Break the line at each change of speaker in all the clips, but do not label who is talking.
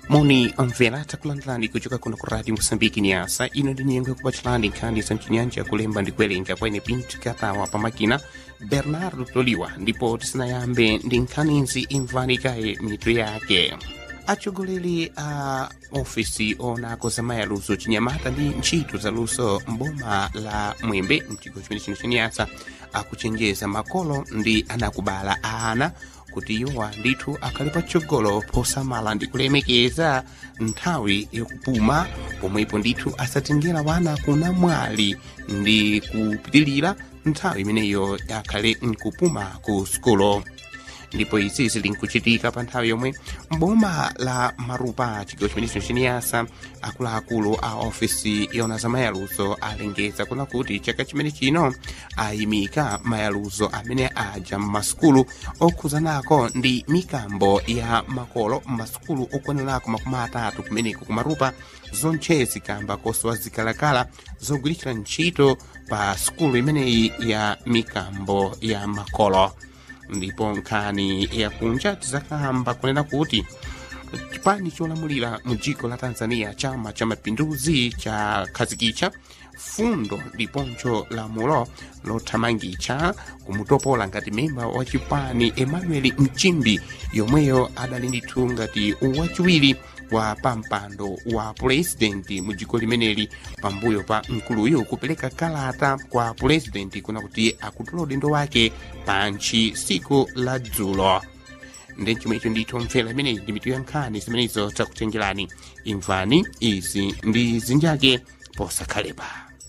moni omvera takulandirani kuchoka kuno ku radio moçambique niasa ino ndi nyengo yakupatsalani nkhani za mchinyanja kulemba ndi kuwerenga kwene pinto katawa pamakina bernardo toliwa ndipo tisanayambe ndi nkhanizi imvani kaye mitu yake atsogoleri a ofisi onako za mayaluso chinyamata ndi ntchito za luso mboma la mwembe mchigawo chimene chino chanyasa akuchenjeza makolo ndi anakubala a ana kuti iwowa ndithu akhale patsogolo posamala ndi kulemekeza nthawi yakupuma pomwepo ndithu asatengera wana kunamwali ndi kupitilira nthawi imeneyo akhale nkupuma ku sukulu ndipo izi zili nkuchitika pa nthawi yomwe mboma la marupa chigawo chimenecho chiniyasa akuluakulu a ofisi yona za mayaluzo alengeza kuna kuti chaka chimene chino ayimika mayaluzo amene aja mmasukulu okhuzanako ndi mikambo ya makolo mmasukulu okwanirako makumi atatu kumeneko kumarupa zonche zikamba kosowa zikalakala zogwiritsira ntchito pa sukulu imeneyi ya mikambo ya makolo ndipo nkhani yakunja tizakamba kunena kuti chipani cholamulira mu dziko la tanzania chama cha mapinduzi cha khazikitcha fundo ndiponso lamulo lothamangitsa kumutopola ngati memba wa chipani emmanuel mchimbi yomweyo adali ndithu ngati wachiwiri wa pampando wa purezidenti mu dziko limeneli pambuyo pa mkuluyu kupereka kalata kwa purezidenti kuna kuti akutula udindo wake pantchi siku la dzulo ndi chomwecho ndithu mfera imeneyi ndi mitu ya nkhani zimenezo takutengerani imvani izi ndi zinjake posakhalepa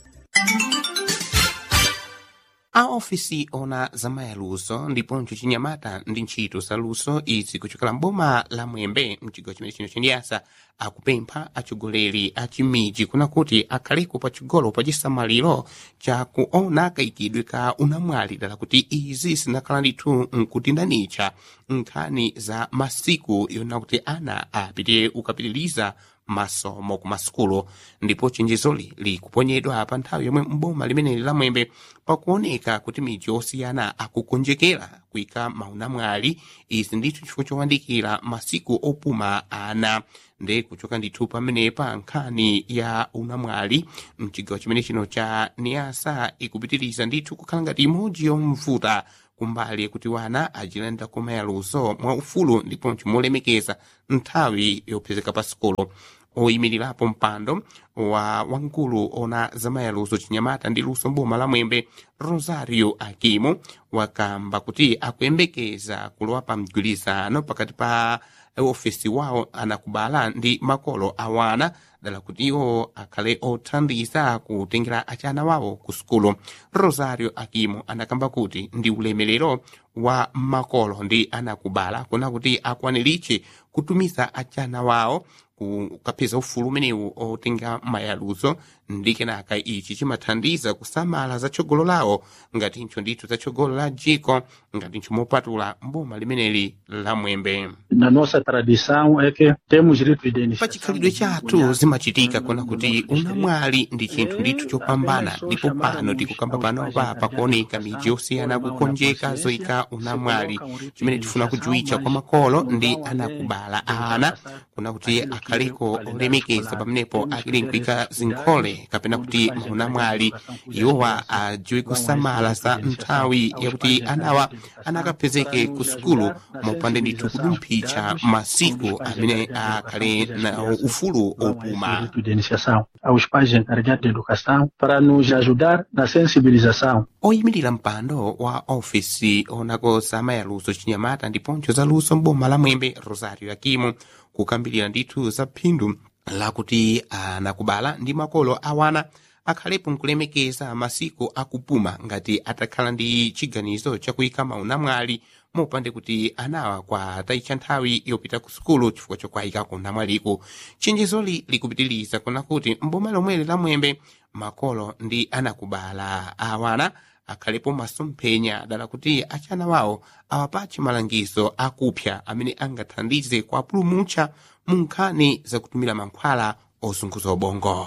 a ofisi ona za mayaluso ndiponso chinyamata ndi ntchito za luso izi kuchokera mboma la mwembe mchigawo chimene chino chandiyasa akupempha atsogoleri a chimiji kuna kuti akhaleko patsogolo pa chisamaliro cha kuona kayikidwe ka unamwali dala kuti izi zinakhala ndithu nkutindanitcha nkhani za masiku yona kuti ana apite ukapitiliza masomo ku masukulu ndipo chenjezoli likuponyedwa pa nthawi yomwe mboma limeneli la mwembe pakuoneka kuti midzi osiyana akukonjekera kuyika maunamwali izi ndithu chifukwa chowandikira masiku opuma ana ndi kuchoka ndithu pamenepa nkhani ya unamwali mchigawo chimene chino cha niasa ikupitiriza ndithu kukhala ngati imodzi yomvuta kumbali kuti wana ajilanda kumayaluso mwa ufulu ndiponso molemekeza nthawi yopezeka pa sukulu oyimirirapo mpando wa wamkulu ona zamayaluso chinyamata ndi luso mboma la mwembe rosario akimo wakamba kuti akuyembekeza kulowa pa mgwirizano pakati pa ofesi wawo anakubala ndi makolo awana dala kuti iwo akhale othandiza kutengera achana wawo ku sukulu rosario akimo anakamba kuti ndi ulemerero wa makolo ndi anakubala kuna kuti akwaniritche kutumiza achana wawo kukapeza ufulu umenewu otenga mayaluzo ndi kenaka ichi chimathandiza kusamala za tsogolo lawo ngatincho ndithu za tsogolo la dziko ngatincho mopatula mboma limeneli la mwembe
na nossa tradição é que temos rito de iniciação
pa chikhalidwe chathu zimachitika kuna kuti unamwali ndi chinthu ndithu chopambana ndipo pano tikukamba panopa pakuoneka midzi yosiyana kukonjeka zoyika unamwali chimene tifuna kujuwitcha kwa makolo ndi anakubala ana kuna kuti akhaleko olemekeza pamenepo akili nkuyika zinkhole kapena kuti maunamwali iwowa ajiwe kusamala za nthawi yakuti anawa anakapezeke ku sukulu mopanda ndithu kudumphitsa masiku amene akhale na ufulu opuma
rito de iniciação aos pais encarregados de educação para nos ajudar na sensibilização
oyimirira mpando wa ofisi onako za mayaluso chinyamata ndiponso za luso mboma la mwembe rosario akimo kukambirira ndithu za phindu lakuti anakubala ndi makolo awana akhalepo nkulemekeza masiku akupuma ngati atakhala ndi chiganizo chakuyika maunamwali mopande kuti anawa kwatayitcha nthawi yopita ku sukulu chifukwa chokwayikako unamwaliko chenjezoli likupitiriza kuna kuti mboma lomweli la mwembe makolo ndi anakubala awana akhalepo masomphenya dala kuti achana wawo awapatche malangizo akupya amene angathandize kuapulumutsa mu nkhani zakutumira mankhwala ozunguza ubongo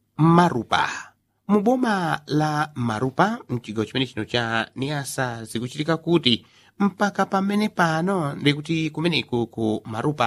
marupa mu boma la marupa mchigawo chimene chino cha niasa zikuchitika kuti mpaka pamene pano ndikuti kumeneku ku marupa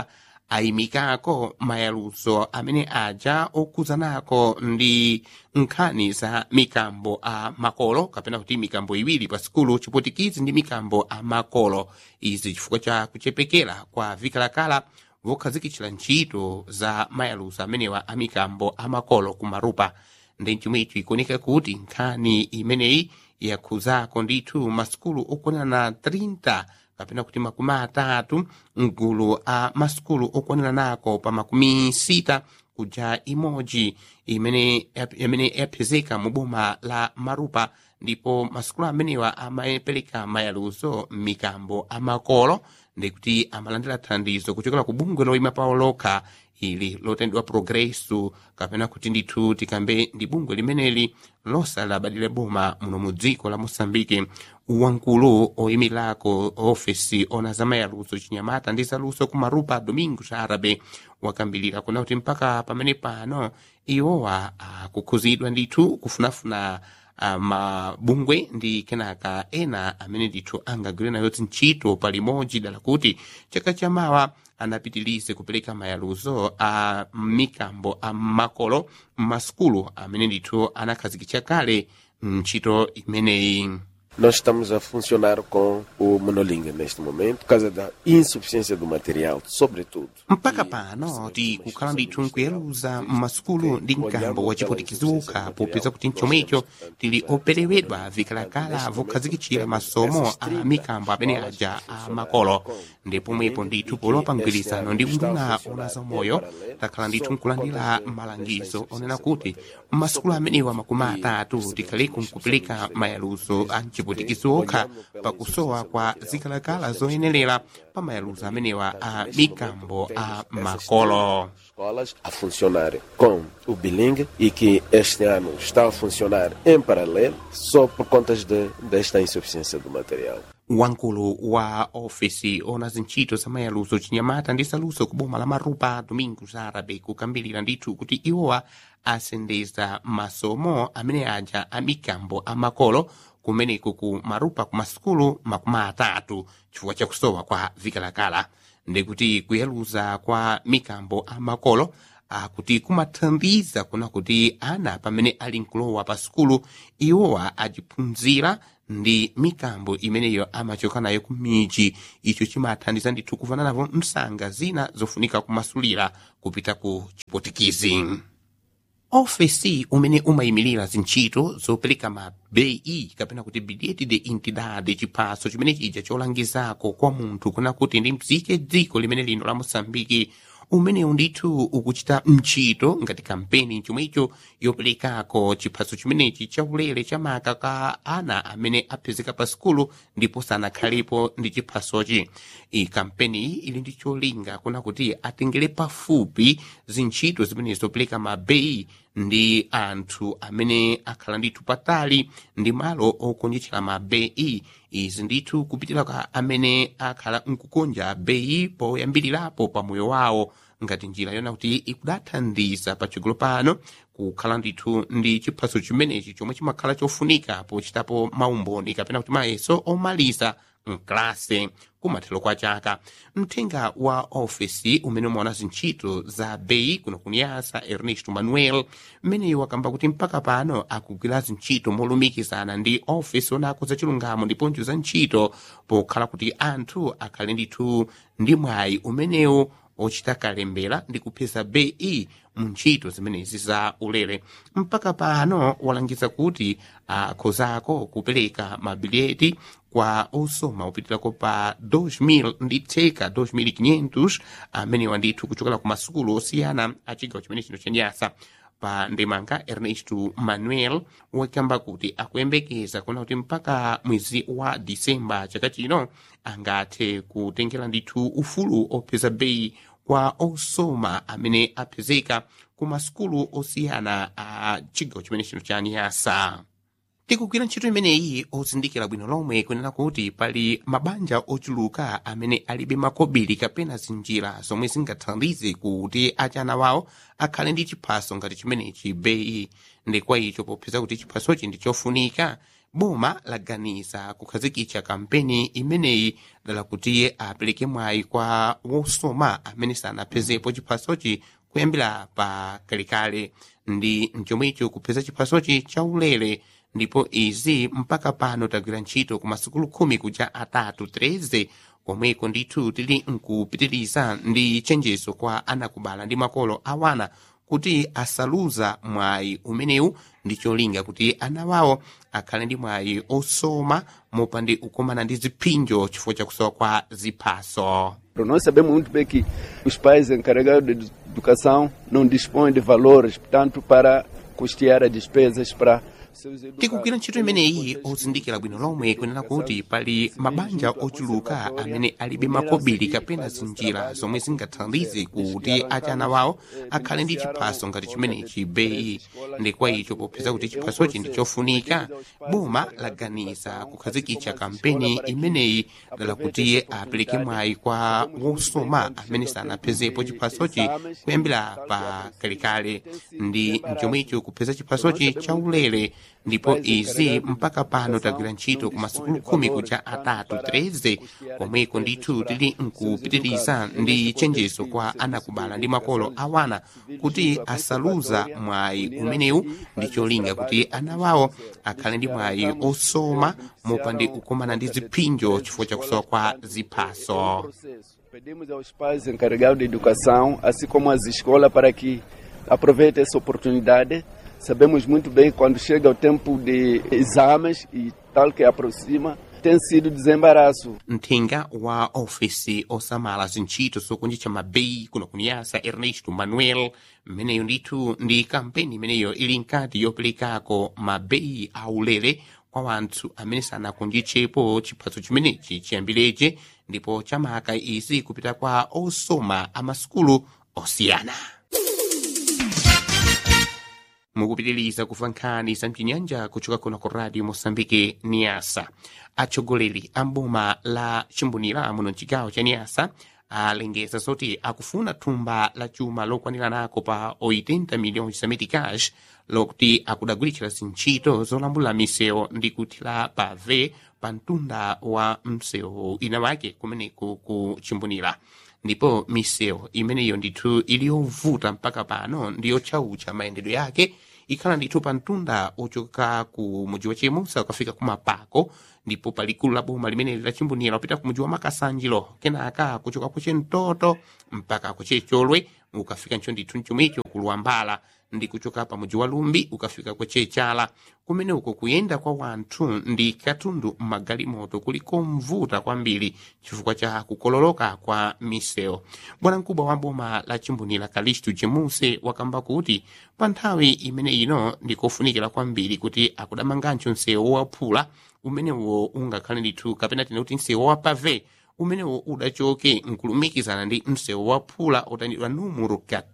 ayimikako mayaluso amene aja okuzanako ndi nkhani za mikambo a makolo kapena kuti mikambo iwiri pa sikulu chipotikizi ndi mikambo a makolo izi chifukwa cha kuchepekera kwa vikalakala vokhazikitchira ntchito za mayaluso amenewa a mikambo a makolo kumarupa ndi chomwecho ikuoneka kuti nkhani imeneyi yakhuzako ndithu masukulu okwanirana 30 kapena kuti makumi atatu mgulu a masukulu okwanira nako pa makumi sita kuja imodzi imene imene yapezeka mu boma la marupa ndipo masukulu amenewa amapereka mayaluso m'mikambo amakolo ndikuti amalandira thandizo kuchokera ku bungwe loyima pawo lokha ili lotendwa progresso kapena kuti ndithu tikambe ndi bungwe limeneli losalabadire boma muno mu dziko la moçambike wankulu oyimirirako ofesi ona za mayaluso chinyamata ndi zaluso kumarupa domingos arabe wakambirira kuna kuti mpaka pamene pano iwowa akukhuzidwa ndithu kufunafuna uh, mabungwe ndi kenaka ena amene ndithu angagwire nayo ntchito palimodzi dala kuti chaka chamawa anapitilize kupereka mayaluso a mikambo a makolo m'masukulu amene ndithu anakhazikitsa kale ntchito imeneyi
Nós estamos a funcionar com o monolingue neste momento, por causa da insuficiência do material, sobretudo.
mpaka pano tikukhala ndithu nkuyeruza m'masukulu ndi mkambo wachipotikizuka popeza kuti mchomwecho tili operewedwa vikalakala vokhazikitchira masomo a mikambo amene aja a makolo ndipo mwepo ndithu polowa mgwirizano ndi unduna ona zamoyo takhala ndithu nkulandira malangizo onena kuti m'masukulu amenewa makumi atatu tikhaleko nkupereka mayaluso a mchipotikizuka pakusowa kwa zikalakala zoyenerera pa mayaluso amenewa a mikambo a makolo
Escolas a funcionar com o bilingue e que este ano está a funcionar em paralelo só por contas de, desta insuficiência do material.
wankulu wa ofesi ona zintchito za mayaluso chinyamata ndi zaluso ku boma la marupa domingos arabe kukambirira ndithu kuti iwowa asendeza masomo amene aja a mikambo a makolo kumeneko ku marupa ku masukulu makumi atatu chifukwa chakusowa kwa vikalakala ndikuti kuyaluza kwa mikambo a makolo akuti kumathandiza kuna kuti ana pamene ali nkulowa pa sukulu iwowa ajiphunzira ndi mikambo imeneyo amachoka nayo ku miji icho chimathandiza ndithu kuvana navo msanga zina zofunika kumasulira kupita ku chipotikizi ofesi umene umayimirira zintchito zopereka ma bei kapena kuti bilhete de entidade chiphaso chimene chija cholangizako kwa munthu kuna kuti ndi mzike dziko limene lino la moçambike umenewu ndithu ukuchita ntchito ngati kampeni chomwecho yoperekako chiphaso chimenechi chaulere chamaka ka ana amene apezeka pa sukulu ndipo sanakhalepo ndi chiphasochi iyi kampeni iyi ili ndi cholinga kuna kuti atengere pafupi zintchito zimene zopereka mabeyi ndi anthu amene akhala ndithu patali ndi malo okonjetchera mabeyi izi ndithu kupitira kwa amene akhala nkukonja beyi poyambirirapo pa moyo wawo ngati njira yona kuti ikudathandiza patsogolo pano kukhala ndithu ndi chiphaso chimenechi chomwe chimakhala chofunika pochitapo maumboni kapena kuti mayeso omaliza mklase kumathero kwa chaka mthenga wa ofesi umene umaona zintchito za beyi kuno kuniyasa ernesto manuel mmeneyo wakamba kuti mpaka pano akugwira zintchito molumikizana ndi ofesi onako za chilungamo ndiponso za ntchito pokhala kuti anthu akhale ndithu ndi mwayi umenewu ochita kalembera ndi kupeza bei mu ntchito zimenezi za ulere mpaka pano walangiza kuti akhozako kupereka mabileti kwa osoma opitirako pa 2000 ndi theka 2500 amenewa ndithu kuchokera ku masukulu osiyana a chigawo chimene chino chanyasa pa ndemanga ernesto manuel wakamba kuti akuyembekeza kuna kuti mpaka mwezi wa disemba chaka chino angathe kutengera ndithu ufulu opeza beyi kwa osoma amene apezeka ku masukulu osiyana a chigawo chimene chino cha niyasa tikugwira ntchito imeneyi ozindikira bwino lomwe kunena kuti pali mabanja ochuluka amene alibe makobiri kapena zinjira zomwe zingathandize kuti achana wawo akhale ndi chiphaso ngati chimenechi beyi ndi kwa icho popeza kuti chiphasochi ndi chofunika boma laganiza kukhazikitsa kampeni imeneyi dala kuti apereke mwayi kwa wosoma amene sanaphezepo chiphasochi kuyambira pa kalekale ndi mchomwecho kupeza chiphasochi chaulere ndipo izi mpaka pano tagwira ntchito ku masukulu khumi kuja atatu 13 komweko ndithu tili nkupitiriza ndi chenjezo kwa anakubala ndi makolo awana kuti asaluza mwayi umenewu ndi cholinga kuti ana wawo akhale ndi mwayi osoma mopandi kukumana ndi ziphinjo chifukwa chakusowa kwa ziphaso
Nós sabemos muito bem que os pais encarregados de educação não dispõem de valores, portanto, para custear as despesas para seus educandos.
tikugwira ntchito imeneyi ozindikira bwino lomwe kunena kuti pali mabanja ochuluka amene alibe makobiri kapena zinjira zomwe zingathandize kuti achana wawo akhale ndi chiphaso ngati chimenechi beyi ndi kwa icho popeza kuti chiphasochi ndi chofunika boma laganiza kukhazikitsa kampeni imeneyi dala kuti apereke mwayi kwa wosoma amene sanaphezepo chiphasochi kuyambira pa kalekale ndi mchomwecho kupeza chiphasochi chaulere ndipo izi mpaka pano tagwira ntchito ku masukulu khumi kuja atatu 13 komweko ndithu tili nkupitiriza ndi chenjezo kwa anakubala ndi makolo awana kuti asaluza mwayi umenewu ndi cholinga kuti ana wawo akhale ndi mwayi osoma mopandi kukumana ndi ziphinjo chifukwa chakusowa kwa ziphaso
Pedimos aos pais encarregados de educação, assim como às escolas, para que aproveitem essa oportunidade. Sabemos muito bem quando chega o tempo de exames e tal que aproxima, tem sido desembaraço.
mthenga wa ofisi osamala zintchito zokunjitcha mabeyi kuno kuniyasa ernesto manuel mmeneyo ndithu ndi kampeni imeneyo ili nkati yoperekako mabeyi aulere kwa wanthu amene sanakunjitchepo chiphaso chimenechi chiyambireche ndipo chamaka izi kupita kwa osoma amasukulu osiyana mukupitiriza kuva nkhani za mchinyanja kuchoka kuno ku radio mosambike niasa atsogoleri a mboma la chimbunira muno mchigawo cha niasa alengeza zoti akufuna thumba la chuma lokwanira nako pa 80 miliyoni zameti cash lokuti akudagwiritsira zintchito zolambula misewu ndi kuthira pave pa mtunda wa msewu ina wake kumeneku ku chimbunira ndipo misewu imeneyo ndithu ili yovuta mpaka pano ndi yotchautcha mayendedwe yake ikhala ndithu pa mtunda ochoka ku muji wa chemusa ukafika ku mapako ndipo palikulu la boma limeneli la chimbunira upita ku muji wa makasanjiro kenaka kuchoka ku chentoto mpaka ku checholwe ukafika ncho ndithu mchomwecho ku luwambala ndi kuchoka pa muji wa lumbi ukafika ku chechala kumene uko kuyenda kwa wanthu ndi katundu mmagalimoto kuliko mvuta kwambiri chifukwa cha kukololoka kwa misewu bwanamkubwa wa boma la chimbunira kalistu jemuse wakamba kuti pa nthawi imene ino ndikofunikira kwambiri kuti akudamangancho msewu waphula umenewo ungakhale ndithu kapena tina kuti msewu wapave umenewo udachoke nkulumikizana ndi msewu waphula utandidwa numero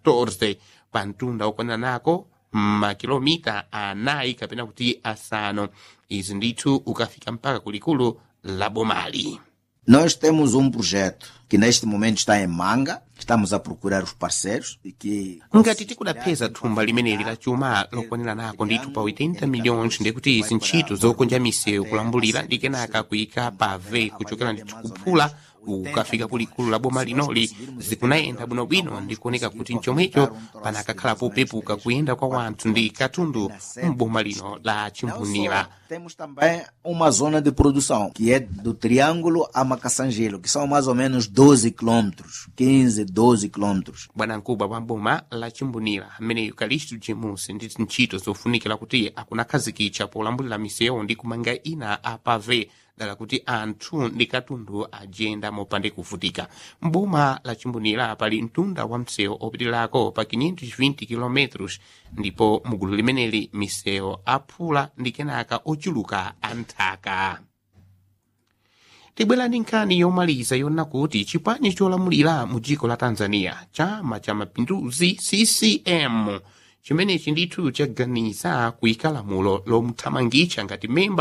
14 pa mtunda okwanira nako makilomita anayi kapena kuti asanu izi ndithu ukafika mpaka kulikulu la bomali
Nós temos um projeto que neste momento está em manga, estamos a procurar os parceiros e que
ngati tikudapeza thumba limeneli la chuma lokwanira nako ndithu pa 80 milhões ndikuti izi ntchito zokonja misewu kulambulira ndi kenaka kuyika pave kuchokera ndithu kuphula ukafika kulikulu la boma linoli zikunayenda bwinobwino ndikuoneka kuti mchomwecho panakakhala popepuka kuyenda kwa wanthu ndi katundu m'boma lino la chimbunira
temos também uma zona de produção que é do Triângulo a Macassangelo, que são mais ou menos 12 quilômetros, 15, 12 quilômetros.
bwanamkubwa wa boma la chimbunira ameneyo kalistu jemusi ndi ntchito zofunikira kuti akunakhazikitsa polambulira misewu ndi kumanga ina apave dala kuti anthu ndi katundu ajenda mopande kuvutika mboma la chimbunira pali mtunda wa msewu opitirako pa 520 km ndipo mugulu limeneli misewu aphula ndi kenaka ochuluka anthaka tibwera ndi nkhani yomaliza yona kuti chipani cholamulira mu dziko la tanzania chama cha mapinduzi ccm chimenechi ndithu chaganiza kuyika lamulo lomuthamangitsa ngati memba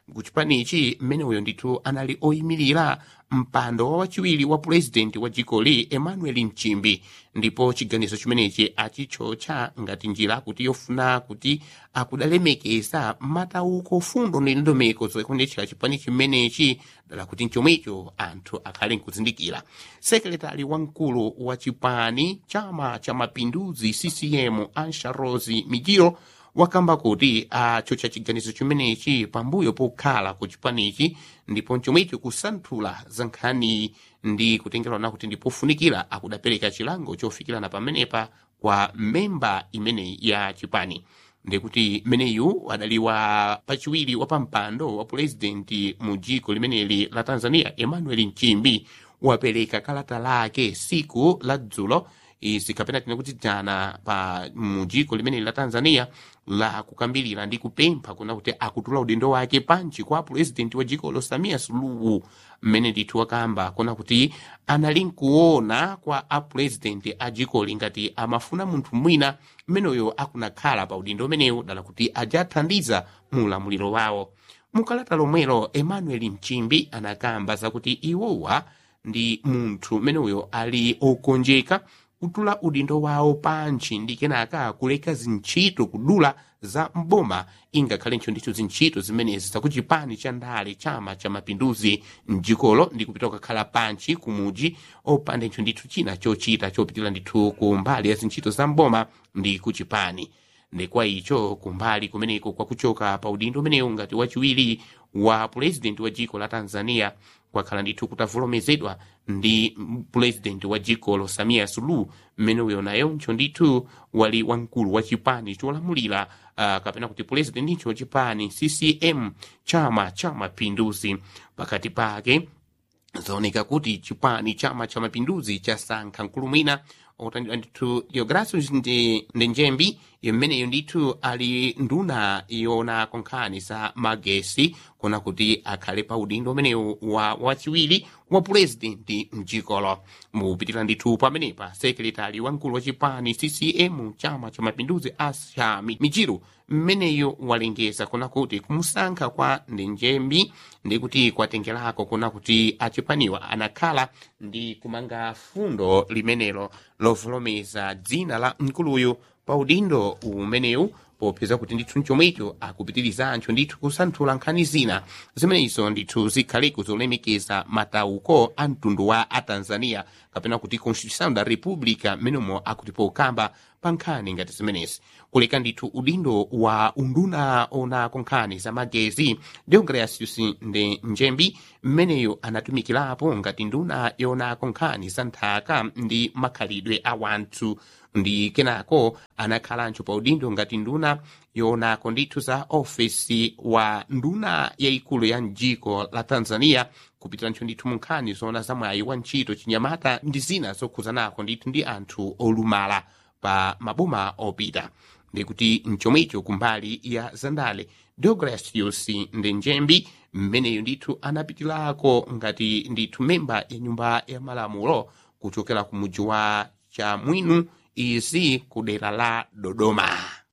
kuchipanichi mmene uyo ndithu anali oyimirira mpando wa wachiwiri wa purezidenti wa dzikoli emmanuel nchimbi ndipo chiganizo chimenechi achitchotcha ngati njira kuti yofuna kuti akudalemekeza matauko fundo ndi ndondomeko zoyendetsera chipani chimenechi dala kuti mchomwecho anthu akhale nkuzindikira sekretari wamkulu wa chipani chama cha mapinduzi ccm ansha rosi mijiro wakamba kuti achotcha chiganizo chimenechi pambuyo pokhala ku chipanichi ndipo mchomwecho kusanthula za nkhani ndi kutengerana kuti ndipofunikira akudapereka chilango chofikirana pamenepa kwa memba imeneyi ya chipani ndikuti meneyu adaliwa pachiwiri wa pampando wa purezidenti mu dziko limeneli la tanzania emmanuel nchimbi wapereka kalata lake siku la dzulo izi kapena tina kuti jana pa mujiko limeneli la tanzania la kukambirira ndi kupempha kuna kuti akutula udindo wake panchi kwa purezidenti wa dziko samia suluhu mmene ndithu wakamba kuna kuti anali nkuona kwa apurezidenti a dzikoli ngati amafuna munthu mwina mmeneyo akunakhala pa udindo umenewu dala kuti ajathandiza mu ulamuliro wawo mukalata lomwelo emmanuel mchimbi anakamba zakuti iwowa ndi munthu mmeneyo ali okonjeka kutula udindo wawo panchi ndi kenaka kuleka zintchito kudula za mboma ingakhalenso ndithu zintchito zimenezi zakuchipani cha ndale chama cha mapinduzi mdzikolo ndi kupita kukakhala panchi kumuji opandenso ndithu china chochita chopitira ndithu ku mbali ya zintchito za mboma ndi kuchipani ndekwa icho kumbali kumeneko kwakuchoka pa udindo umenewu ngati wachiwiri wa purezidenti wa dziko la tanzania kwakhala ndithu kutavulomezedwa ndi purezidenti wa dzikolo samia suluhu mmene uyo nayonso ndithu wali wamkulu wa chipani cholamulira uh, kapena kuti purezidenticho chipani ccm chama cha mapinduzi pakati pake zaoneka kuti chipani chama cha mapinduzi chasankha mkulu mwina otandidwa ndithu deogracius ndi njembi imeneyo ndithu ali nduna yona konkhani za magesi kuna kuti akhale pa udindo umenewu wa wachiwiri wa purezidenti mdzikolo mupitira ndithu pamenepa sekretari wamkulu wa chipani ccm chama cha mapinduzi asha mijiru mmeneyo walengeza kuna kuti kumusankha kwa ndenjembi ndi kuti kwatengerako kuna kuti achipaniwa anakhala ndi kumanga fundo limenelo lovolomeza dzina la mkuluyu pa udindo umenewu popeza kuti ndithu mchomwecho akupitirizancho ndithu kusanthula nkhani zina zimenezo ndithu zikhaleko zolemekeza matauko a mtundu wa atanzania kapena kuti constitution da república mmenemo akuti pokamba pa nkhani ngati zimenezi kuleka ndithu udindo wa unduna onako nkhani za magezi deogracius ndi njembi mmeneyo anatumikirapo ngati nduna yonako nkhani za nthaka ndi makhalidwe a wanthu ndi kenako anakhalanso pa udindo ngati nduna yonako ndithu za ofesi wa nduna yayikulu ya mdziko la tanzania kupitiranso ndithu mu nkhani zona za mwayi wa ntchito chinyamata ndi zina zokhuzanako ndithu ndi anthu olumala pa maboma opita ndikuti mchomwecho kumbali ya zandale deogracius ndi njembi mmeneyo ndithu anapitirako ngati ndithu memba ya nyumba ya malamulo kuchokera ku muji wa chamwino izi ku dera la dodoma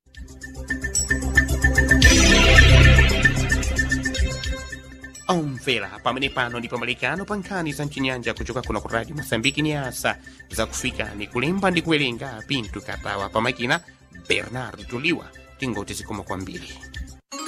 omvera pamene pano ndi pamalikano pa nkhani za mchinyanja kuchoka kuna ku radio mosambiki ni asa zakufika ni kulemba ndi kuwerenga pinto katawa pamakina bernard tuliwa tingoti zikoma kwambiri